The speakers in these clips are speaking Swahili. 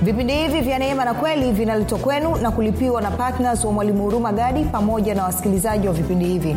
vipindi hivi vya neema na kweli vinaletwa kwenu na kulipiwa na ptns wa mwalimu huruma gadi pamoja na wasikilizaji wa vipindi hivi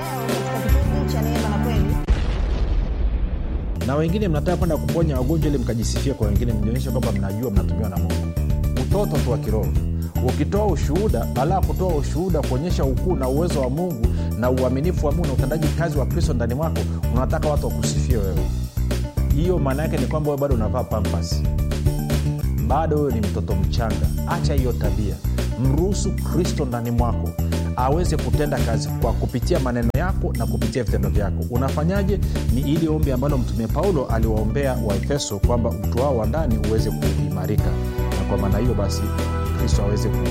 na wengine mnataka kwenda kuponya wagonjwa ili mkajisifia kwa wengine mjionyeshe kwamba mnajua mnatumiwa na mungu utoto tu wa kiroho ukitoa ushuhuda baada ya kutoa ushuhuda kuonyesha ukuu na uwezo wa mungu na uaminifu wa mungu na utendaji kazi wa kristo ndani mwako unataka watu wakusifie wewe hiyo maana yake ni kwamba wewe bado unavaa pampas bado wewe ni mtoto mchanga acha hiyo tabia mruhusu kristo ndani mwako aweze kutenda kazi kwa kupitia maneno yako na kupitia vitendo vyako unafanyaje ni ili ombi ambalo mtume paulo aliwaombea waefeso kwamba mtu wao wa ndani uweze kuimarika na kwa maana hiyo basi kristo aweze ku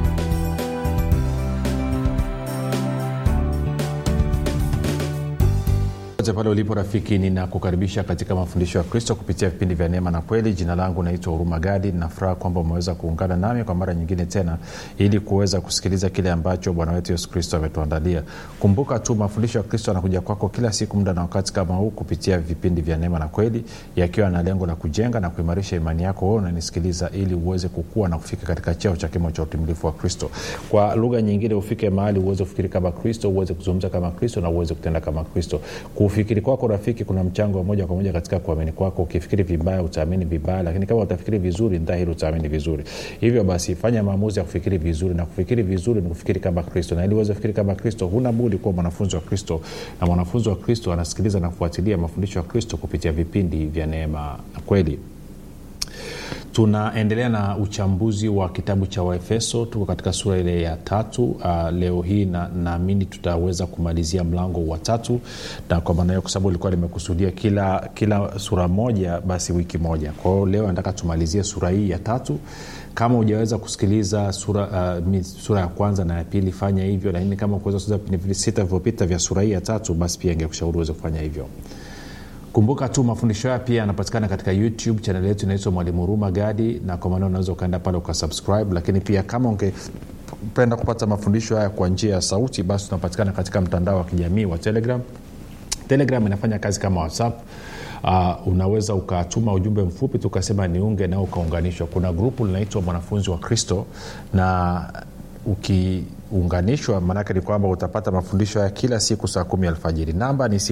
popote pale ulipo rafiki ninakukaribisha katika mafundisho ya kristo kupitia vipindi vya neema na kweli jina langu naitwa huruma gadi nafuraha kwamba umeweza kuungana nami kwa mara nyingine tena ili kuweza kusikiliza kile ambacho bwana wetu yesu kristo ametuandalia kumbuka tu mafundisho ya kristo anakuja kwako kila siku muda na wakati kama huu kupitia vipindi vya neema na kweli yakiwa na lengo la kujenga na kuimarisha imani yako wewe unanisikiliza ili uweze kukua na kufika katika cheo cha kimo cha utimilifu wa kristo kwa lugha nyingine ufike mahali uweze kufikiri kama kristo uweze kuzungumza kama kristo na uweze kutenda kama kristo kufikiri kwako rafiki kuna mchango wa moja kwa moja katika kuamini kwako ukifikiri vibaya utaamini vibaya lakini kama utafikiri vizuri dhahiri utaamini vizuri hivyo basi fanya maamuzi ya kufikiri vizuri na kufikiri vizuri ni kufikiri kama kristo na ili uweze kufikiri kama kristo huna budi kuwa mwanafunzi wa kristo na mwanafunzi wa kristo anasikiliza na kufuatilia mafundisho ya kristo kupitia vipindi vya neema na kweli tunaendelea na uchambuzi wa kitabu cha waefeso tuko katika sura ile ya tatu uh, leo hii naamini na tutaweza kumalizia mlango wa tatu na kwa maana hiyo kwa sababu ilikuwa limekusudia kila kila sura moja basi wiki moja kwa hiyo leo nataka tumalizie sura hii ya tatu kama hujaweza kusikiliza sura, uh, sura ya kwanza na ya pili fanya hivyo lakini kama kuweza kusikiliza vipindi sita vilivyopita vya sura hii ya tatu basi pia ingekushauri uweze kufanya hivyo kumbuka tu mafundisho haya pia yanapatikana katika youtube chanel yetu inaitwa mwalimu huruma gadi na kwa maana unaweza ukaenda pale ukasubscribe lakini pia kama ungependa kupata mafundisho haya kwa njia ya sauti basi tunapatikana katika mtandao wa kijamii wa telegram telegram inafanya kazi kama whatsapp Uh, unaweza ukatuma ujumbe mfupi tukasema niunge nao ukaunganishwa kuna grupu linaitwa mwanafunzi wa kristo na ukiunganishwa maanake ni kwamba utapata mafundisho haya kila siku saa kumi alfajiri namba ni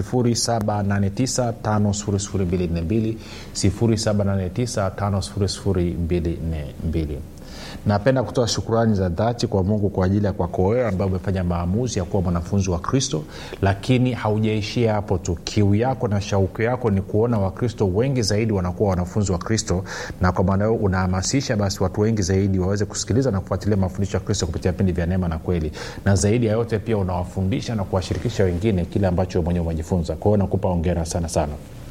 7895242 7895242 napenda kutoa shukurani za dhati kwa mungu kwa ajili ya kwako wewe ambaye umefanya maamuzi ya kuwa mwanafunzi wa kristo lakini haujaishia hapo tu kiu yako na shauku yako ni kuona wakristo wengi zaidi wanakuwa wanafunzi wa kristo na kwa maana hiyo unahamasisha basi watu wengi zaidi waweze kusikiliza na kufuatilia mafundisho ya kristo kupitia vipindi vya neema na kweli na zaidi ya yote pia unawafundisha na kuwashirikisha wengine kile ambacho mwenyewe umejifunza kwa hiyo nakupa ongera sana sana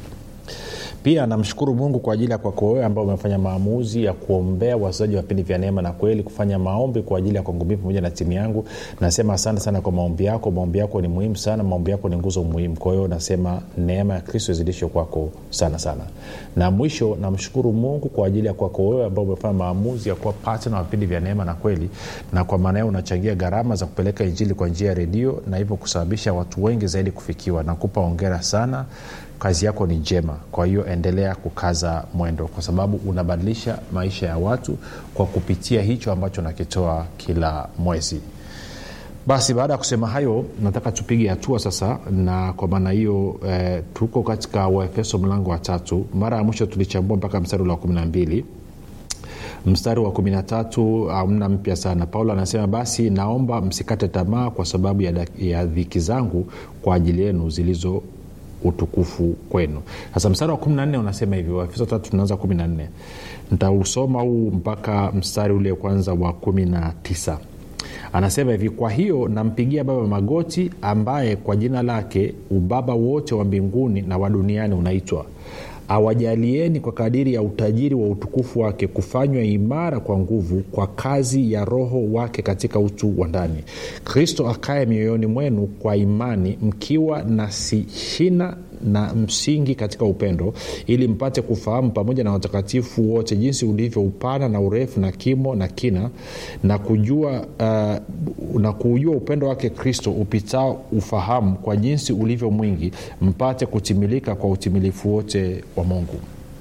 pia namshukuru mungu kwa ajili ya kwako wewe ambao umefanya maamuzi ya kuombea wachezaji wa vipindi vya neema na kweli kufanya maombi kwa ajili ya kwangu mii pamoja na timu yangu nasema asante sana kwa maombi yako maombi yako ni muhimu sana maombi yako ni nguzo muhimu kwa hiyo nasema neema ya kristo izidishwe kwako sana sana na mwisho namshukuru mungu kwa ajili ya kwako wewe ambao umefanya maamuzi ya kuwa patna wa vipindi vya neema na kweli na kwa maana hiyo unachangia gharama za kupeleka injili kwa njia ya redio na hivyo kusababisha watu wengi zaidi kufikiwa nakupa ongera sana kazi yako ni njema kwa hiyo endelea kukaza mwendo kwa sababu unabadilisha maisha ya watu kwa kupitia hicho ambacho nakitoa kila mwezi basi baada ya kusema hayo nataka tupige hatua sasa na kwa maana hiyo eh, tuko katika waefeso mlango wa tatu mara ya mwisho tulichambua mpaka mstari ule wa kumi na mbili mstari wa kumi na tatu amna mpya sana paulo anasema basi naomba msikate tamaa kwa sababu ya, ya dhiki zangu kwa ajili yenu zilizo utukufu kwenu sasa mstari wa 14 unasema hivi waefeso tatu tunaanza 14 ntausoma huu mpaka mstari ule kwanza wa 19 anasema hivi kwa hiyo nampigia baba magoti ambaye kwa jina lake ubaba wote wa mbinguni na wa duniani unaitwa awajalieni kwa kadiri ya utajiri wa utukufu wake kufanywa imara kwa nguvu kwa kazi ya roho wake katika utu wa ndani kristo akaye mioyoni mwenu kwa imani mkiwa na shina na msingi katika upendo ili mpate kufahamu pamoja na watakatifu wote jinsi ulivyo upana na urefu na kimo na kina na kujua uh, na kuujua upendo wake kristo upitao ufahamu kwa jinsi ulivyo mwingi mpate kutimilika kwa utimilifu wote wa mungu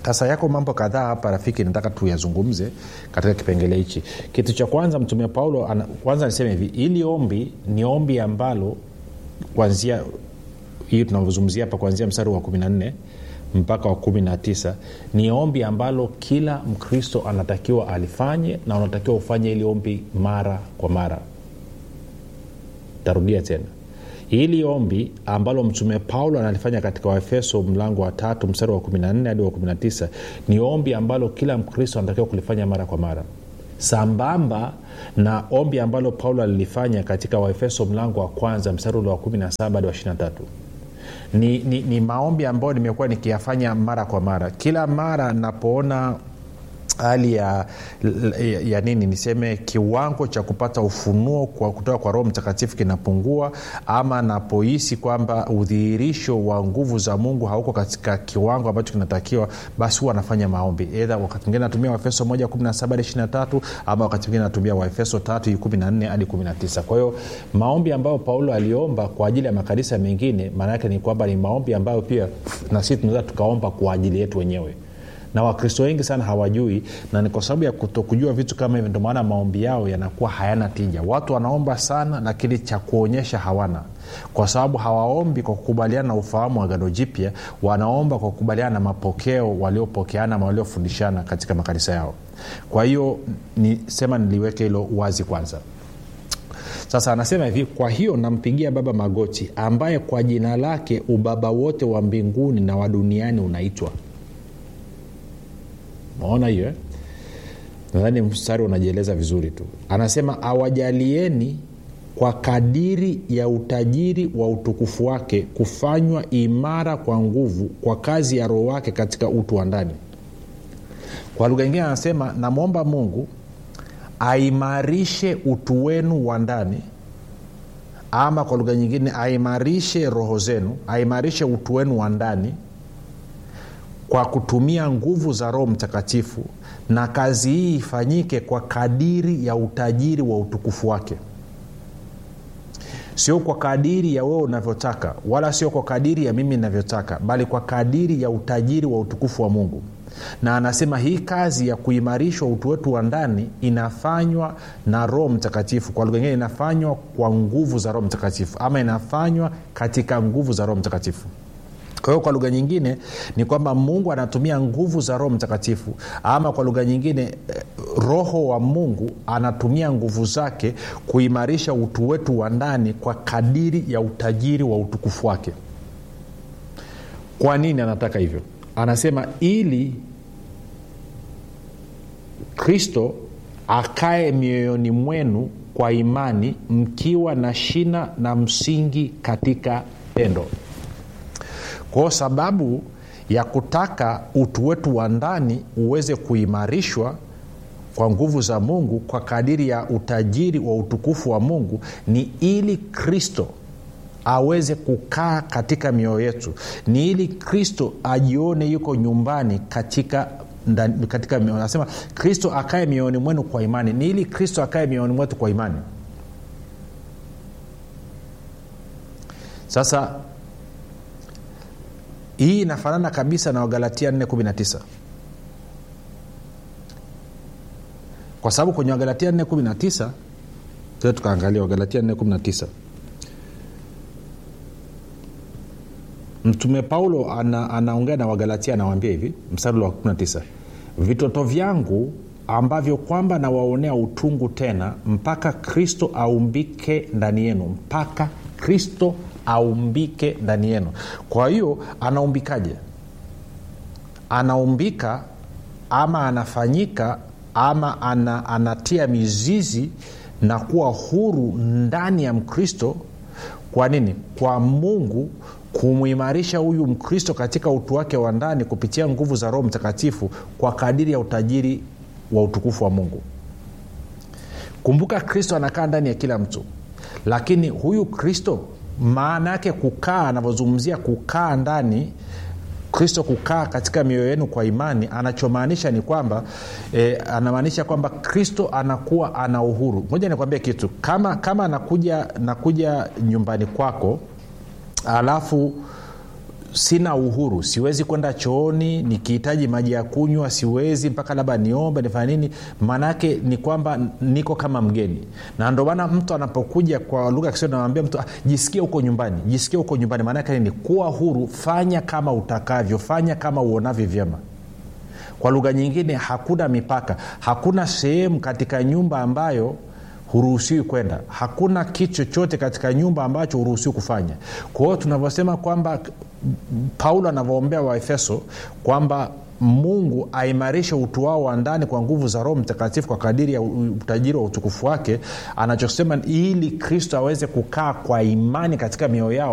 sasa yako mambo kadhaa hapa rafiki nataka tuyazungumze katika kipengele hichi kitu cha kwanza mtume paulo ana, kwanza niseme hivi ili ombi ni ombi ambalo kwanzia hii tunavyozungumzia hapa kuanzia mstari wa 14 mpaka wa 19 ni ombi ambalo kila mkristo anatakiwa alifanye na unatakiwa ufanye ili ombi mara kwa mara tarudia tena hili ombi ambalo mtume paulo analifanya katika waefeso mlango wa tatu mstari wa 14 hadi wa 19 ni ombi ambalo kila mkristo anatakiwa kulifanya mara kwa mara sambamba na ombi ambalo paulo alilifanya katika waefeso mlango wa kwanza mstari ule wa 17 hadi wa 23 ni, ni, ni maombi ambayo nimekuwa nikiyafanya mara kwa mara kila mara napoona hali ya, ya, ya nini niseme kiwango cha kupata ufunuo kwa kutoka kwa roho mtakatifu kinapungua ama napohisi kwamba udhihirisho wa nguvu za mungu hauko katika kiwango ambacho kinatakiwa basi huwa anafanya maombi edha wakati mwingine natumia waefeso 1 17 hadi 23 ama wakati mwingine natumia waefeso 3 14 hadi 19 kwa hiyo maombi ambayo paulo aliomba kwa ajili ya makanisa mengine maana yake ni kwamba ni maombi ambayo pia na sisi tunaweza tukaomba kwa ajili yetu wenyewe na wakristo wengi sana hawajui na ni kwa sababu ya kutokujua vitu kama hivi ndio maana maombi yao yanakuwa hayana tija watu wanaomba sana lakini cha kuonyesha hawana kwa sababu hawaombi kwa kukubaliana na ufahamu wa gano jipya wanaomba kwa kukubaliana na mapokeo waliopokeana ama waliofundishana katika makanisa yao kwa hiyo nisema niliweke hilo wazi kwanza sasa anasema hivi kwa hiyo nampigia baba magoti ambaye kwa jina lake ubaba wote wa mbinguni na wa duniani unaitwa maona hiyo eh? nadhani mstari unajieleza vizuri tu anasema awajalieni kwa kadiri ya utajiri wa utukufu wake kufanywa imara kwa nguvu kwa kazi ya roho wake katika utu wa ndani kwa lugha ingine anasema namwomba mungu aimarishe utu wenu wa ndani ama kwa lugha nyingine aimarishe roho zenu aimarishe utu wenu wa ndani kwa kutumia nguvu za roho mtakatifu na kazi hii ifanyike kwa kadiri ya utajiri wa utukufu wake sio kwa kadiri ya wewe unavyotaka wala sio kwa kadiri ya mimi inavyotaka bali kwa kadiri ya utajiri wa utukufu wa mungu na anasema hii kazi ya kuimarishwa utu wetu wa ndani inafanywa na roho mtakatifu kwa lugha ingine inafanywa kwa nguvu za roho mtakatifu ama inafanywa katika nguvu za roho mtakatifu kwa hiyo kwa lugha nyingine ni kwamba mungu anatumia nguvu za roho mtakatifu ama kwa lugha nyingine roho wa mungu anatumia nguvu zake kuimarisha utu wetu wa ndani kwa kadiri ya utajiri wa utukufu wake kwa nini anataka hivyo anasema ili kristo akae mioyoni mwenu kwa imani mkiwa na shina na msingi katika pendo kwao sababu ya kutaka utu wetu wa ndani uweze kuimarishwa kwa nguvu za mungu kwa kadiri ya utajiri wa utukufu wa mungu ni ili kristo aweze kukaa katika mioyo yetu ni ili kristo ajione yuko nyumbani katika ndani, katika anasema kristo akae mioyoni mwenu kwa imani ni ili kristo akae mioyoni mwetu kwa imani sasa hii inafanana kabisa na wagalatia 419 kwa sababu kwenye wagalatia 419 tukaangalia wagalatia 419 mtume paulo ana, anaongea na wagalatia anawambia hivi mstari wa 19 vitoto vyangu ambavyo kwamba nawaonea utungu tena mpaka kristo aumbike ndani yenu mpaka kristo aumbike ndani yenu kwa hiyo anaumbikaje anaumbika ama anafanyika ama ana, anatia mizizi na kuwa huru ndani ya mkristo kwa nini kwa mungu kumwimarisha huyu mkristo katika utu wake wa ndani kupitia nguvu za roho mtakatifu kwa kadiri ya utajiri wa utukufu wa mungu kumbuka kristo anakaa ndani ya kila mtu lakini huyu kristo maana yake kukaa anavyozungumzia kukaa ndani kristo kukaa katika mioyo yenu kwa imani anachomaanisha ni kwamba e, anamaanisha kwamba kristo anakuwa ana uhuru moja nikwambia kitu kama kama nakuja nakuja nyumbani kwako alafu sina uhuru siwezi kwenda chooni nikihitaji maji ya kunywa siwezi mpaka labda niombe nifanya nini maanaake ni kwamba niko kama mgeni na ndio maana mtu anapokuja kwa lugha ya kiswahili namwambia mtu ah, jisikie huko nyumbani jisikie huko nyumbani maanaake ni kuwa huru fanya kama utakavyo fanya kama uonavyo vyema kwa lugha nyingine hakuna mipaka hakuna sehemu katika nyumba ambayo huruhusiwi kwenda hakuna kitu chochote katika nyumba ambacho huruhusiwi kufanya kwa hiyo tunavyosema kwamba paulo anavyoombea waefeso kwamba mungu aimarishe utu wao wa ndani kwa nguvu za roho mtakatifu kwa kadiri ya utajiri wa utukufu wake anachosema ili kristo aweze kukaa kwa imani katika mioyo yao